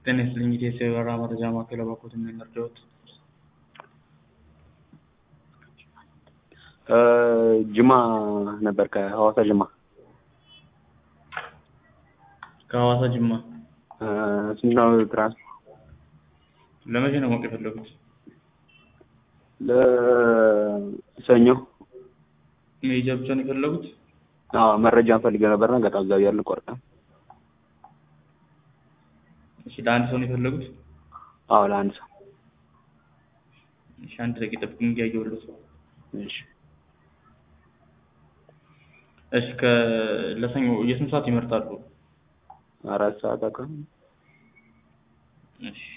ጤና ይስጥልኝ ኢትዮ የበረራ መረጃ ማዕከል እባክዎት ምን ልርዳዎት? ጅማ ነበር ከሐዋሳ ጅማ ከሐዋሳ ጅማ ስንት ነው ትራንስፖርት? ለመቼ ነው ማወቅ የፈለጉት? ለሰኞ መሄጃ ብቻ ነው የፈለጉት? አዎ መረጃ እንፈልገው ነበርና ገጣ እዛው እያልን ቆርጠ እሺ ለአንድ ሰው ነው የፈለጉት? አዎ ለአንድ ሰው እሺ አንድ ደቂቃ ጠብቁኝ እያየሁልዎት ነው። እሺ እሺ ከ ለሰኞ የስንት ሰዓት ይመርጣሉ? አራት ሰዓት አካባቢ እሺ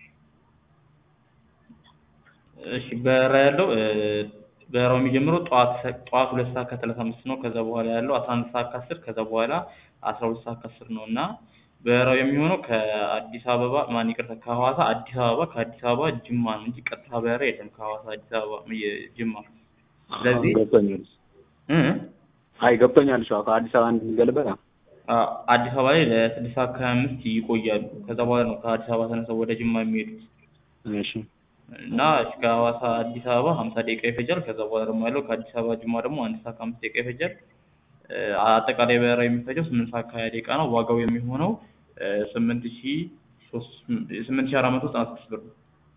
እሺ በረራ ያለው በረራው የሚጀምረው ጠዋት ጠዋት ሁለት ሰዓት ከሰላሳ አምስት ነው። ከዛ በኋላ ያለው አስራ አንድ ሰዓት ከአስር ከዛ በኋላ አስራ ሁለት ሰዓት ከአስር ነው እና በረራው የሚሆነው ከአዲስ አበባ ማን ይቅርታ ከሐዋሳ አዲስ አበባ ከአዲስ አበባ ጅማ ነው እንጂ ቀጥታ በረራ የለም ከሐዋሳ አዲስ አበባ ጅማ። ስለዚህ ገብቶኛል። እ አይ ገብቶኛል። እሺ ከአዲስ አበባ እንድንገልበጥ አ- አዲስ አበባ ላይ ለስድስት ሰዓት ከሀያ አምስት ይቆያሉ። ከዛ በኋላ ነው ከአዲስ አበባ ተነስተው ወደ ጅማ የሚሄዱት እሺ እና እሺ ከሐዋሳ አዲስ አበባ ሀምሳ ደቂቃ ይፈጃል። ከዛ በኋላ ደግሞ ያለው ከአዲስ አበባ ጅማ ደግሞ አንድ ሰዓት ከአምስት ደቂቃ ይፈጃል። እ አጠቃላይ በረራ የሚፈጀው ስምንት ሰዓት ከሀያ ደቂቃ ነው። ዋጋው የሚሆነው ስምንት ሺ ሶስት ስምንት ሺ አራት መቶ ዘጠና ስድስት ብር ነው።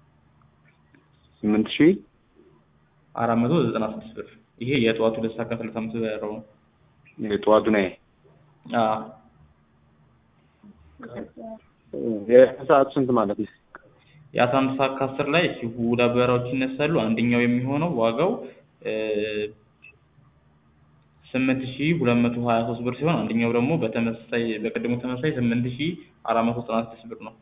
ስምንት ሺህ አራት መቶ ዘጠና ስድስት ብር ይሄ የጠዋቱ ሁለት ሰዓት ከሰላሳ አምስት በረራው ነው። የጠዋቱ ነው ይሄ። አዎ የሰዓቱ ስንት ማለት ነው? የአስራ አንድ ሰዓት ከአስር ላይ እሺ ሁለት በረራዎች ይነሳሉ። አንደኛው የሚሆነው ዋጋው ስምንት ሺ ሁለት መቶ ሀያ ሶስት ብር ሲሆን አንደኛው ደግሞ በተመሳሳይ በቅድሙ ተመሳሳይ ስምንት ሺ አራት መቶ ዘጠና ስድስት ብር ነው።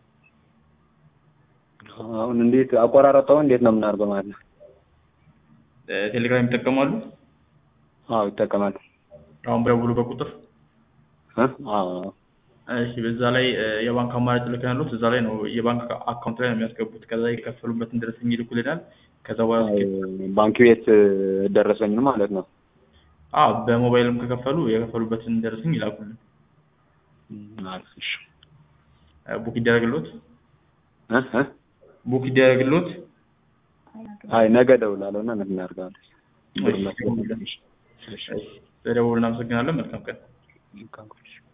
አሁን እንዴት አቆራረጠው እንዴት ነው የምናደርገው ማለት ነው? እ ቴሌግራም ይጠቀማሉ? አዎ ይጠቀማል። አሁን በደውሉ በቁጥር እ አዎ እሺ በዛ ላይ እ የባንክ አማራጭ ልከን ያሉት እዛ ላይ ነው የባንክ አካውንት ላይ ነው የሚያስገቡት። ከዛ የከፈሉበትን ደረሰኝ ይልኩልናል። ከዛ በኋላ ባንክ ቤት ደረሰኝ ማለት ነው። አዎ በሞባይልም ከከፈሉ የከፈሉበትን ደረሰኝ ይላኩልን። አሪፍ እሺ። እ ቡክ ይደረግልዎት እ እ ቡክ ይደረግልዎት። አይ ነገ እደውላለሁ እና እንትን እናደርጋለን። እሺ፣ ደውሉልን። እሺ፣ እሺ። እሺ፣ ስለደወሉ እናመሰግናለን። መልካም ቀን። መልካም ቀን።